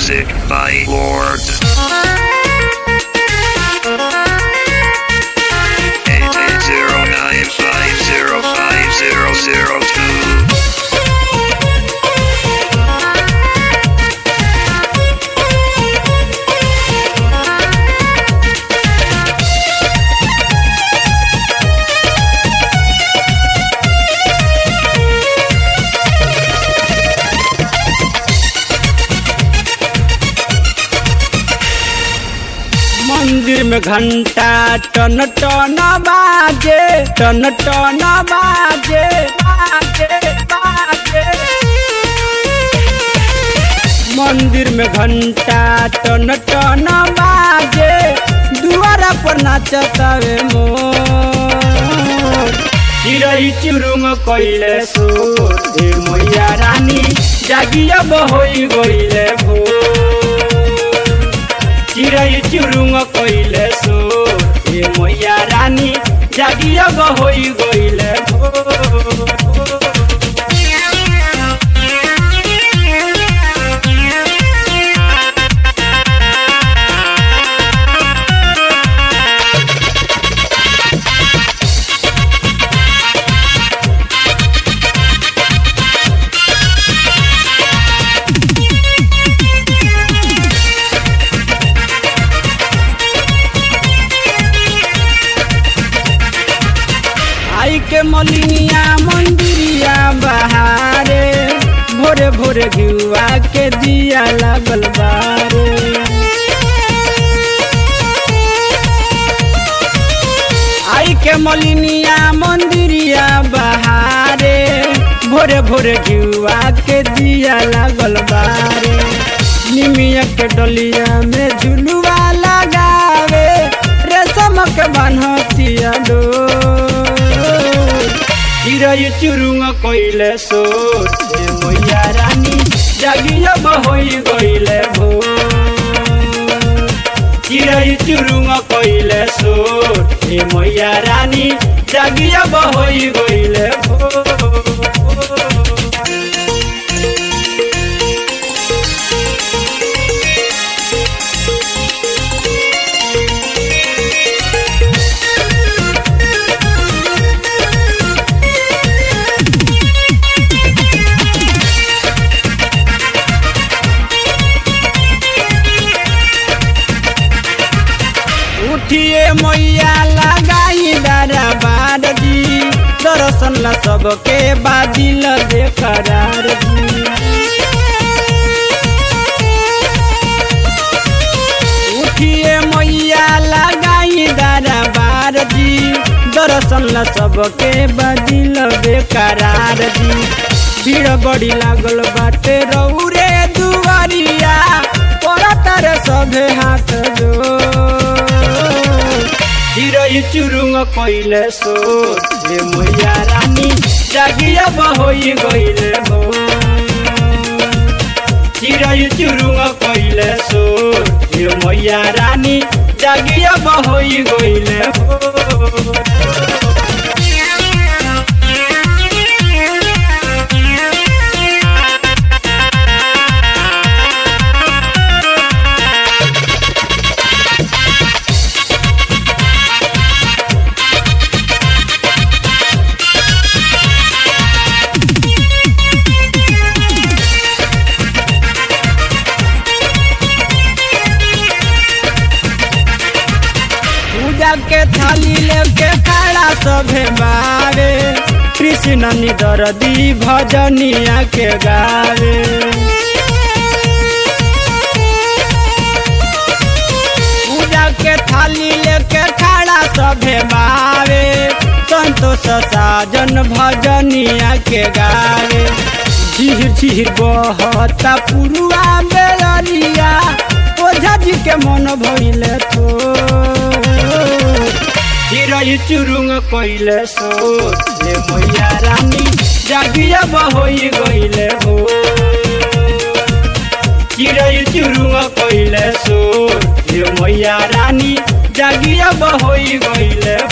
Music by Lord. Eight eight zero nine five zero five zero zero two. मंदिर में घंटा टन टन बाजे टन टन बाजे बाजे बाजे मंदिर में घंटा टन टन बाजे दुआरा पर नाचतावे मोर चिरई चुरुंग कइले सोर हे मैया रानी जागिया बहोई गइले भोर चिरई चुरुंग कइले सो ए मैया रानी जागिया गहोई गइले आई के मलिनिया मंदिरिया बहारे भोरे भोरे घिउआ के दिया लागल बारे आई के मलिनिया मंदिरिया बहारे भोरे भोरे घिउआ के दिया लागल बारे निमिया के डलिया में झुलुआ लगावे रेशम के बान्हतिया डोर चिरई चुरुंग कइले सोर हे मैया रानी जागिया बहोई गइले भोर चिरई चुरुंग कइले सोर हे मैया रानी जागिया बहोई गइले भोर उठिए मैया लगाई दरबार जी दर्शन ला सबके बादिल बेकरार जी उठिए मैया लगाई दरबार जी दर्शन ला सबके बादिल बेकरार जी भीड़ बड़ी लागल बाटे रौरे दुआरिया पर सभे हाथ जो चिरई चुरुंग कइले सो हे मैया रानी जागिया बहोई गइले हो चिरई चुरुंग कइले सो हे मैया रानी जागिया बहोई गइले हो पूजा के थाली लेके खड़ा सभे बारे कृष्ण निदरदी भजनिया के गावे पूजा के थाली लेके खड़ा सभे बारे संतोष साजन भजनिया के गावे झीर झीर बहता पुरुआ बेलरिया ओझा जी के मन भइले थो चिरई चुरुंग कइले सो ले मैया रानी जागिया बहोई गइले हो चिरई चुरुंग कइले सो ले मैया रानी जागिया बहोई गइले